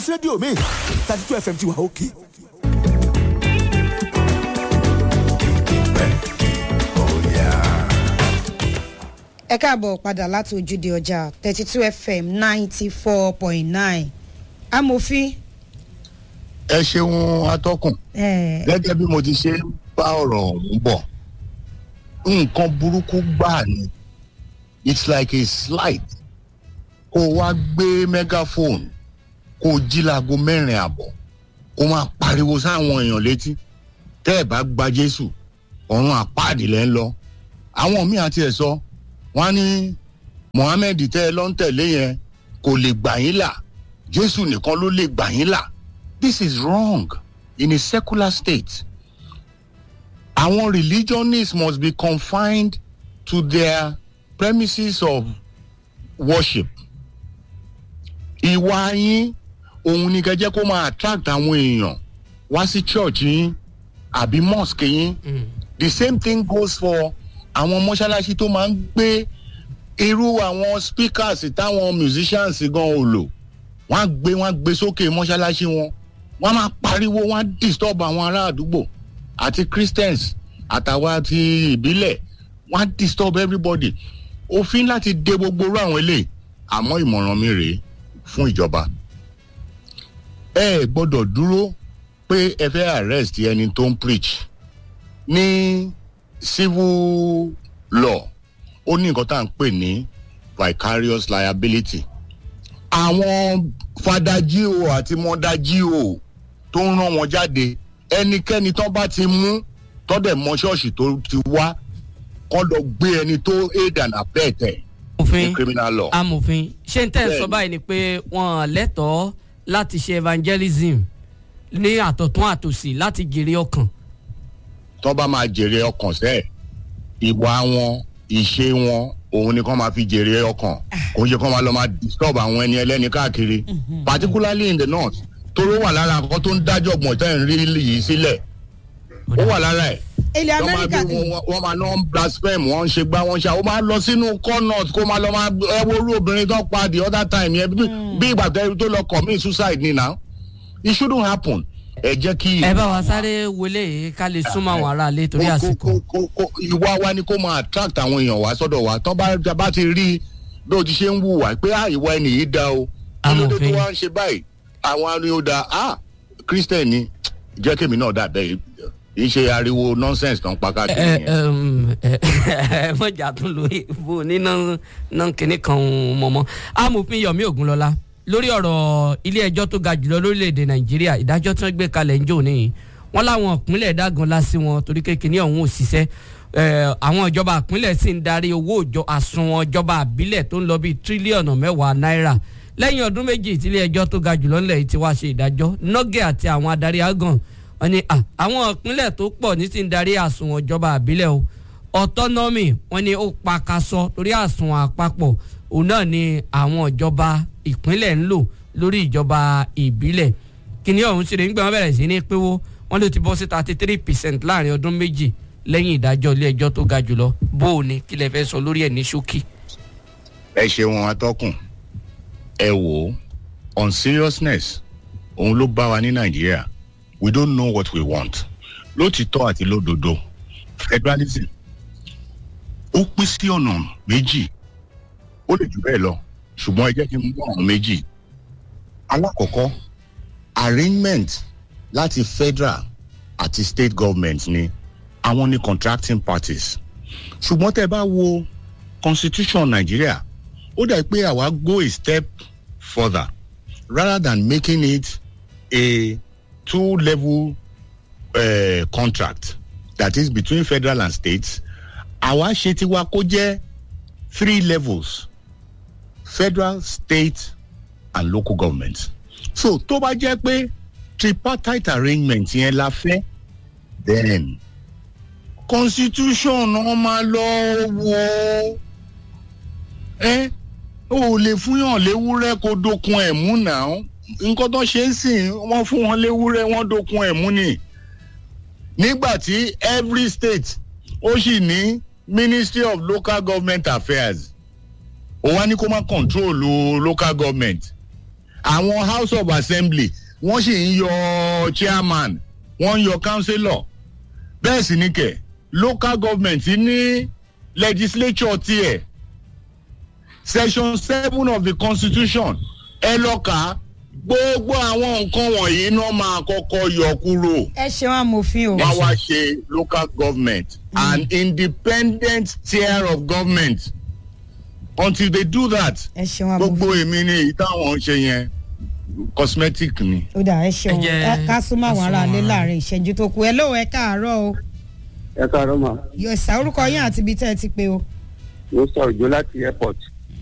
rédíò mi thirty two fm ti wà òkè. ẹ káàbọ̀ padà láti ojúde ọjà thirty two fm ninety four point nine amòfin. ẹ ṣeun atọ́kùn ẹ gẹ́gẹ́ bí mo ti ṣe ń bá ọ̀rọ̀ ọ̀hún bọ̀ nǹkan burúkú gbáà ni it's like a slight kó o wá gbé megaphone kó o jí láago mẹ́rin àbọ̀ kó o máa pariwo sáwọn èèyàn létí tẹ́ ẹ̀ bá gba jésù ọ̀run àpáàdì lẹ́ ń lọ àwọn míì àti ẹ̀ sọ wọ́n á ní mohammed tẹ́ ẹ lọ ń tẹ̀lé yẹn kò lè gbà yín là jésù nìkan ló lè gbà yín là this is wrong in a secular state àwọn religionists must be confined to their premises of worship ìwà yín òun ni kẹjẹ kó máa attract àwọn èèyàn wá sí church yín àbí mosque yín the same thing goes for àwọn mọ́ṣáláṣí tó máa ń gbé irú àwọn speakers táwọn musicians gan ò lò wọ́n á gbé wọ́n á gbé sókè mọ́ṣáláṣí wọn wọ́n á máa pariwo wọ́n á disturb àwọn ará àdúgbò àti christians àtàwọn àti ìbílẹ̀ wọ́n á disturb everybody òfin láti de gbogbo irú àwọn eléyìí àmọ́ ìmọ̀ràn mi rèé fún ìjọba ẹ ẹ gbọ́dọ̀ dúró pé ẹ fẹ́ arrest ẹni tó ń preach ní civil law ó ní nǹkan tá à ń pè ní vicarious liability àwọn fadajíò àti mọ́dájíò tó ń rán wọn jáde ẹnikẹ́ni tó bá ti mú tọ́dẹ̀ mọ ṣọ́ọ̀ṣì tó ti wá kọ́ lọ gbé ẹni tó aid and abet ẹ̀ ní òfin criminal law. amòfin ṣé n tẹ́ ẹ sọ Bẹ́ẹ̀ni. báyìí ni pé wọ́n lẹ́tọ̀ọ́ láti ṣe evangelism ní àtọ̀tún àtòsí láti jèrè ọkàn. tó bá máa jèrè ọkàn sẹ́ẹ̀ ìwà wọn ìṣe wọn òun ni kò máa fi jèrè ọkàn kò ń ṣe kó máa lọ máa disturb àwọn ẹni ẹlẹ́ni káàkiri particularly in the north toró wà lára nǹkan tó ń dájọ́ gbọ̀n tẹ́ ń rí yìí sílẹ̀ ó wà lára ẹ̀ ilẹ̀ wọ́n máa amẹ́ríkà bí wọn wọ́n máa lọ ń blaspheme wọ́n ń ṣe gbá wọ́n ń ṣe àwọn máa lọ sínú cornut kó máa lọ máa ẹ wo orú obìnrin tó pa the other time yẹn bí bí ìgbà tó tó lọ commit suicide ni now it shouldn't happen ẹ jẹ́ kí ẹ bá wa sáré wọlé yìí ká lè súnmọ́ àwọn aráalé torí kó- àsìkò. kó- kó- kó- ìwà wa ni kó máa attract àwọn èèyàn wá sọ́dọ̀ wa tán bá bá ti rí bí o ti ṣe ń wùwà pé à ìwà ẹni yìí da o kí ló dé tó Amòfin. wá ń ṣe báyìí àwọn ariwo da ah christian ni jẹ́ kémi náà dà bẹ́ẹ̀ kì í ṣe ariwo nonsense tán pa káàkiri ẹ yẹn. ẹ ẹ mọ̀jà tún lo ìbò níná náà kínní kan mọ̀mọ́ amòfin yomi ogunlọ́lá lórí ọ̀rọ̀ ilé ẹjọ́ tó ga jùlọ lórílẹ̀‐èdè nàìjíríà ìdájọ́ tí wọ́n gbé kalẹ̀ ń jò níyì wọ́n láwọn ìpínlẹ̀ dágan lásì wọn torí kékeré ọ̀hún ò ṣiṣẹ́ ẹ, àwọn ìjọba ìpínlẹ̀ sì ń darí owó òjọ àsùnwọ̀n ìjọba àbílẹ̀ tó ń lọ bíi tírílíọ̀nù mẹ́wàá náírà lẹ́yìn ọdún méjì tí ilé ẹjọ́ tó ga jùlọ ńlẹ̀ yìí ti wá ṣe ìdájọ́ nọ́gẹ̀ àti àwọn adarí agan wọn ni à, àwọn ìpínlẹ̀ tó pọ̀ ní sì ń darí àsùnwọ̀n ìjọba àbílẹ̀ o autonomy wọn ni ó pakasọ torí àsùnwọ̀n àpapọ̀ òun náà ni àwọn ìjọba ìpínlẹ̀ ń lò lórí ìjọba ìbílẹ̀ kíní ọ̀hún ṣe lè ń gbé wọn bẹ̀rẹ̀ sí ní pínwó wọn ló ti bọ́ sí thirty three percent láàrin ọdún méjì lẹ́yìn ìdájọ́ ilé ẹjọ́ tó ga jùlọ bó o ní kí lè fẹ́ sọ lórí ẹ̀ ní ṣókí. ẹ ṣeun atọ́kùn ẹ wò ó on seriousness òun ló bá wa ní nàìjíríà we don't know what we want lótìtọ́ àti lódodo federalism ó pín sí ọ̀nà méjì ó lè jù bẹ́ẹ̀ lọ ṣùgbọ́n ẹ jẹ́ kí n mú ọ̀nà méjì alákọ̀ọ́kọ́ arrangement láti federal àti state government ni àwọn ni contracting parties ṣùgbọ́n tẹ́ ẹ bá wo constitution nigeria ó dà pé àwa go a step further rather than making it a two level uh, contract that is between federal and states àwa ṣe tiwa kó jẹ́ three levels federal state and local government so tó bá jẹ́ pé tripartite arrangement yẹn la fẹ́ then constitution náà máa lọ wò ó ẹ o ò lè fúnyàn léwúrẹ́ kó dokun ẹ̀ mú náà nǹkan tó ṣe ń sìn wọ́n fún wọn léwúrẹ́ wọ́n dokun ẹ̀ mú ni nígbà tí every state ó sì ní ministry of local government affairs ó wá ní kó má control o local government àwọn house of assembly wọ́n sì ń yọ chairman wọ́n ń yọ councillor bẹ́ẹ̀ sì ni kẹ̀ local government ní legislature tiẹ̀ section seven of the constitution ẹ lọ kà á gbogbo àwọn nǹkan wọ̀nyí náà máa kọ́kọ́ yọ kúrò ẹ ṣeun amòfin o. wọ́n wá ṣe local government an independent tier of government until they do that ẹ ṣeun gbogbo amòfin. èmi ni èyí táwọn ń ṣe yẹn cosmetic ni. ó dà ẹ ṣeun Ẹ jẹ́ ẹ ká súnmọ́ àwọn ká ará ilé súnmọ́ láàrin ìṣẹ́jú tó kù ẹ lóò ẹ káàárọ̀ o ẹ káàárọ̀ mà yọ̀sà orúkọ yín àti ibi tẹ́ ẹ ti pé o. mo sọ òjò láti airport.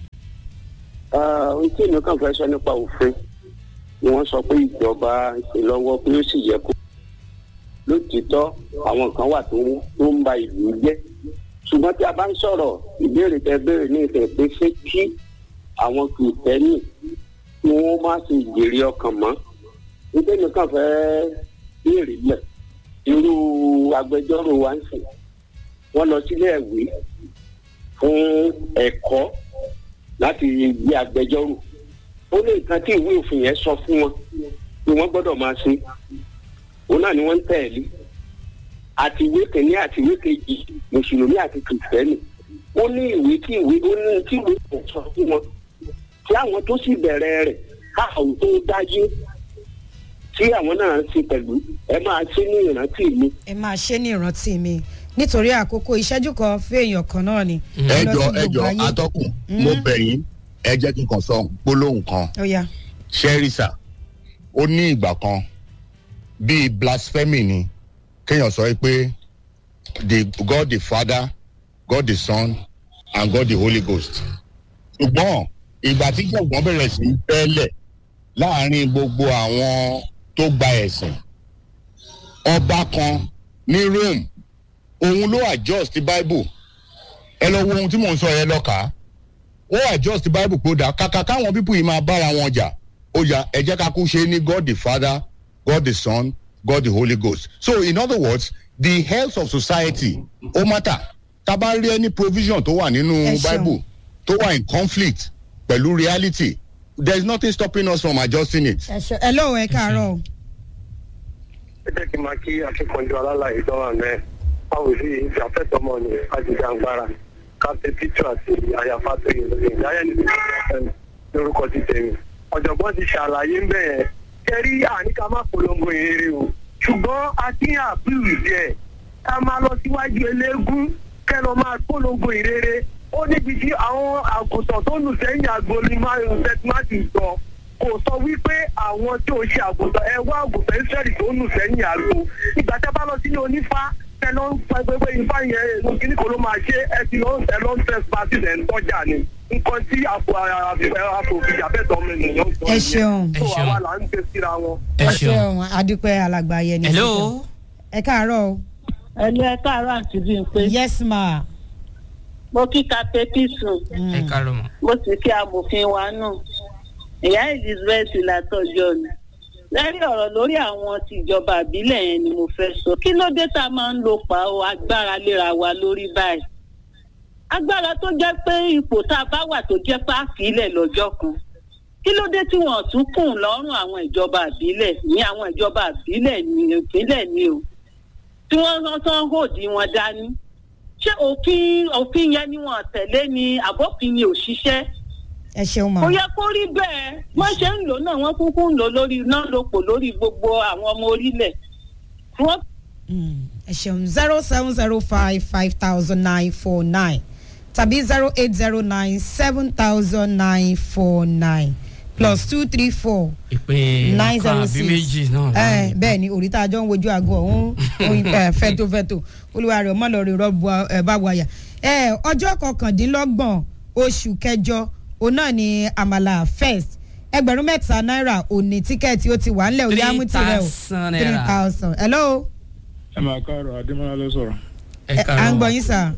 Ah, ohun tí èmi kàn fẹ́ sọ nípa òfin ni wọ́n sọ pé ìjọba ń ṣe lọ́wọ́ pé ó sì yẹ kó. lótìítọ́ àwọn kan wà tó ń tó ń ba ìlú jẹ́ ṣùgbọ́n tí a bá ń sọ̀rọ̀ ìbéèrè tẹ béèrè ní ìfẹ́ pé ṣé kí àwọn kìrìtẹ́nì kí wọ́n má ṣe jèrè ọkàn mọ́ nítorí èmi kàn fẹ́ béèrè lẹ̀ irú agbẹjọ́rò wa ń sìn wọ́n lọ sílé ẹ̀wé fún ẹ̀kọ́ láti gbé agbẹjọ́rò ó ní nǹkan tí ìwé òfin yẹn sọ fún wọn pé wọ́n gbọ́dọ̀ máa ṣe òun náà ni wọ́n ń tẹ̀lé àti ìwé kìíní àti ìwé kejì mùsùlùmí àti kìrìtẹ́nì ó ní ìwé tí ìwé ó ní tí ìwé kò sọ fún wọn tí àwọn tó sì bẹ̀rẹ̀ rẹ̀ káwọn tó dájú tí àwọn náà ń ṣe pẹ̀lú ẹ máa ṣe ní ìrántí mi ẹ máa ṣe ní ìrántí mi nítorí àkókò ìṣẹ́jú kan fèèyàn kan náà ni. ẹ lọ jọ sí ẹ gbogbo jọ ayé. atọ́kùn mo bẹ̀ yín ẹ jẹ́ kí n kàn sọ gbólóhùn kan ó yá ṣẹ́ríṣà ó ní ìgbà kan bíi blasphemy ni kéèyàn sọ pé the god the father god the son and god the holy ghost ṣùgbọ́n ìgbà tí jọ̀gbọ́n bẹ̀rẹ̀ sí í bẹ́ẹ̀lẹ̀ láàrin gbogbo àwọn tó gba ẹ̀sìn ọba kan ní rome òun ló adjust bible ẹ lọ wo ohun tí mò ń sọ yẹn lọ kà á ó adjust bible pé ó dà kàkà káwọn pípù yìí máa bára wọn jà ó yà ẹ jẹ́ ká kú ṣe ní god the father god the son god the holy ghost so in other words the health of society ó matter tá a bá rí any provision tó wà nínú Ẹ ṣeun. bible tó wà in conflict pẹ̀lú reality there is nothing stopping us from adjusting it. ẹ ṣe ẹ lóò ẹ káàárọ̀ o. ẹ jẹ́ kí n máa kí akíkanjú alálàyé dánwà mẹ́ báwo sí ìfàfẹ́tọ́mọ ni ajíjàngbara káfíń títù àti àyàfà tó yẹ lórí ìdáyẹ̀ ní lórúkọ ti tẹ̀mí. ọ̀jọ̀gbọ́n ti ṣàlàyé ń bẹ̀ yẹn kẹrí àníkà má polongo ìrere o ṣùgbọ́n akínyàn àbúrò díẹ̀ ká máa lọ síwájú eléégún kẹ́ lọ máa polongo ìrere ó níbi tí àwọn àgùntàn tó nù sẹ́yìn àgbọ̀lì máa ń tẹ́tímátì sọ kò sọ wípé àwọn tí ò ṣe àgùntàn ẹ wá àgùntàn ìsírẹ́lì tó nù sẹ́yìn àgbo ìgbà tẹ́ bá lọ sílé onífá tẹ lọ ń pa gbẹgbẹ ifá yẹn èso kìíní kan ló máa ṣe ẹ ti lọ ẹ lọ ń tẹ pàṣẹ ẹ ń tọ́jà ni nǹkan tí àpò àfòfìjà bẹ́ẹ̀ tọ́ mi nìyẹn ń sọ ẹ ṣeun Ẹ tó ṣeun. àwa là ń gbé síra wọn. ẹ ẹ ṣeun ṣeun adúpẹ́ alàgbà yẹn ní. hello ẹ káàárọ̀ o. ẹni ẹ káàárọ̀ àti bí n pé yes ma. mo kí kapẹ́tì sùn ẹ káàárọ̀ mọ́. mo sì kí amòfin wa nù ìyá elizabeth látọjọ́ ni lẹ́rìí ọ̀rọ̀ lórí àwọn tìjọba àbílẹ̀ yẹn ni mo fẹ́ sọ kí ló dé tá a máa ń lo pa ọ agbára léra wa lórí báyìí agbára tó jẹ́ pé ipò tá a bá wà tó jẹ́ páàkì ilẹ̀ lọ́jọ́ kan kí ló dé tí wọ́n tún kùn lọ́rùn àwọn ìjọba àbílẹ̀ ní àwọn ìjọba àbílẹ̀ ní ìpínlẹ̀ ni o tí wọ́n rán tán hòdì wọn dání ṣé òfin òfin yẹn ni wọ́n tẹ̀lé ni àbófin ni òṣìṣẹ́ ẹ ṣeun ma. kò yẹ kó rí bẹ́ẹ̀ wọ́n ṣe ń lò náà wọ́n kúkú ń lò lórí náà lò pò lórí gbogbo àwọn ọmọ orílẹ̀ tí wọ́n Mm, ẹ ṣeun zero seven zero five five thousand nine four nine tàbí zero eight zero nine seven thousand nine four nine plus two three four ìpín nine ọkàn zero àbí six méjì náà. ẹ bẹ́ẹ̀ ni òrìta àjọ ń wojú aago ọ̀hún oyin, ẹ, fẹ́tòfẹ́tò olúwa rẹ̀ ọmọ lọ́ọ́ rẹ̀ rọ́ọ̀bù ẹ bá wáyà ẹ ọjọ́ kọkàndínlọ́gbọ̀n oṣù kẹjọ òun náà ni àmàlà first ẹgbẹ̀rún mẹ́ta náírà òní tíkẹ́ẹ̀tì ó ti wà ńlẹ̀ òní àmútirẹ̀ o 3,000 naira. three thousand hello ẹ máa káàárọ̀ adémọlá ló sọ̀rọ̀ ẹ ẹ, à ń káàárọ̀ gbọ́ mọ́. yín sà.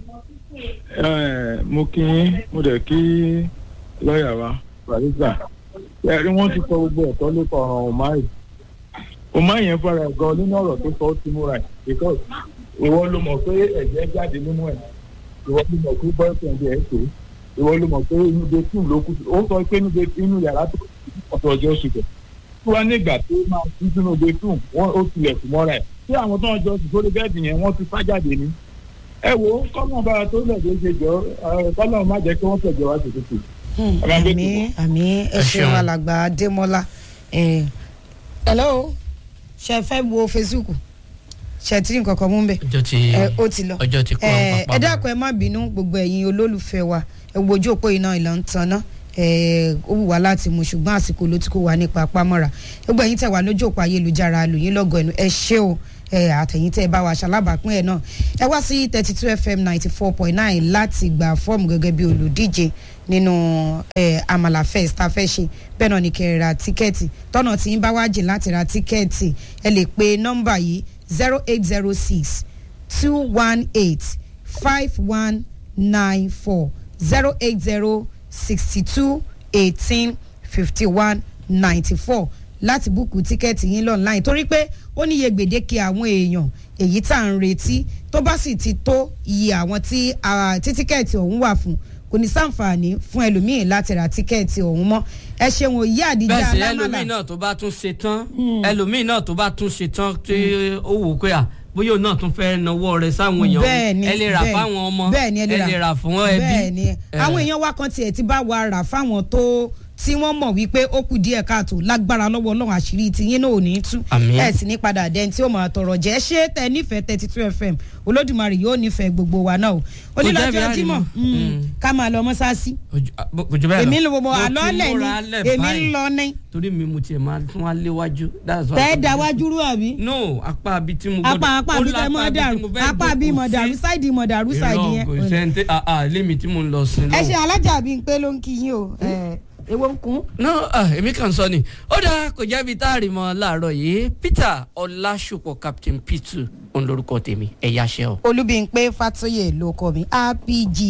Ẹ, mo kí yín mo dẹ̀ kí lọ́ọ̀yà wa barista ẹ rí wọ́n ti sọ gbogbo ẹ̀tọ́ nípa ọ̀ràn ọ̀máì ọ̀máì yẹn fara ẹ̀ gan nínú ọ̀rọ̀ tó sọ ó ti múra ẹ̀ because ìwọ ló mọ̀ pé ẹ̀jẹ̀ jáde nínú ẹ̀ ìwọ ló mọ̀ pé boyfriend ẹ̀ pé ìwọ ló mọ̀ pé inú de tún ló kù sí ó sọ pé inú de inú yàrá tó ọ̀tọ̀ ọjọ́ oṣù bẹ̀ tí wọ́n ní ìgbà tó máa tún sínú de tún wọ́n ó tilẹ̀ kù mọ́ra ẹ̀ tí àwọn tó ń jọ sùn sórí bẹ́ẹ̀dì yẹn wọ́n ti fájáde ní. ẹ wo kọ́nà bára tó lẹ̀ dé ṣe jọ kọ́nà má jẹ́ kí wọ́n tẹ̀jọ́ wá ṣètò àmì àmì ẹ ṣeun alàgbà adémọlá ẹ hello ṣe fẹ́ wo facebook ṣe tí nǹkan kan mú bẹ́ẹ̀ ọjọ́ ti ẹ ó ti lọ ọjọ́ ti kọ́ ẹ pápá ẹ dákun ẹ má bínú gbogbo ẹ̀yin olólùfẹ́ wa ẹ wo ojú òpó iná ìlà ń tanná ẹ ó wù wá láti mú ṣùgbọ́n àsìkò ló ti kó wa nípa pamọ́ra gbogbo ẹ̀yin tẹ̀ wá lójú òpó ayélujára lòyìn lọ́gọ̀ ẹnu ẹ ṣé o ẹ àtẹ̀yìn tẹ́ ẹ bá wa ṣalábàápín ẹ̀ náà ẹ wá sí thirty two fm ninety four point nine láti gba fọ́ọ̀mù gẹ́gẹ́ bí olùdíje nínú ẹ amala fest tá a fẹ́ ṣe bẹ́ẹ̀ náà ni kẹ́ ẹ ra tíkẹ́ẹ̀tì tọ́nà tí ń bá wá jìn láti ra tíkẹ́ẹ̀tì ẹ lè pe nọ́mbà yìí zero eight zero six two one eight five one nine four zero eight zero sixty two eighteen fifty one ninety four láti búùkù tíkẹ́ẹ̀tì yín lọ́nláìn torí pé ó níye gbèdéke àwọn èèyàn èyí tá à ń retí tó bá sì ti tó iye àwọn tí ah, tí tíkẹ́ẹ̀tì ọ̀hún wà fún kò ní sàǹfààní fún ẹlòmíín láti ra tíkẹ́ẹ̀tì ọ̀hún mọ́ ẹ ṣeun òye àdìjà bẹ́ẹ̀ sì alámàlà ẹlòmíì náà tó bá tún ṣe tán ẹlòmíì náà tó bá tún ṣe tán tí ó wò ó pé à bóyá òun náà tún fẹ́ nawọ́ rẹ̀ sáwọn èèyàn bẹ́ẹ̀ni ẹ lè rà bẹ́ẹ̀ni, fáwọn ọmọ bẹ́ẹ̀ni ẹ lè rà fún ẹbí bẹ́ẹ̀ni àwọn èèyàn wa kan tiẹ̀ ti bá wa rà fáwọn tó tí wọ́n mọ̀ wípé ó kù díẹ̀ káàtó lágbára lọ́wọ́ ọlọ́run àṣírí tiyín náà ò ní tú Àmín. ẹ̀ sì ní padà dẹ́n tí ó máa tọrọ jẹ́ ṣé tẹ nífẹ̀ẹ́ thirty two fm olódùmarè yóò nífẹ̀ẹ́ gbogbo wa náà o onílọ́jọ́ jẹ́ bí jímọ̀ àrìmọ̀. Mm. ká máa lọ mọ́sáàsì Ojú- ah, bó- kò jù bẹ́ẹ̀ lọ. èmi ń lo gbogbo Mo ti àlọ́lẹ̀ múra ni lẹ̀ èmi ń báyìí. lọ ní torí mi mo tiẹ̀ máa tún wá léwájú that's why- tẹ́ da wájú rú àbí no apá abi tí mo apá apá ó bí tẹ́ lápá mọ́ abi tí dàrú mo fẹ́ apá bí jókòó mọ̀ dàrú sí. sáìdì mọ̀ dàrú sáìdì Irọ́, yẹn kò sẹ́ńtẹ́ àà lémi tí mo ń lọ sí ẹ ṣe náà. alájà bíi pé ló ń kí yín o ẹ, èwo ń kún. no ah, èmi kàn sọ ni ó dáa kò jẹ́bi tá a rí mọ́ láàárọ̀ yìí peter ọlásùpọ̀ captain p2 òun lorúkọ tèmi ẹ̀yà ṣẹ́ o. olúbíńpé fatoyè ló kọ mi rpg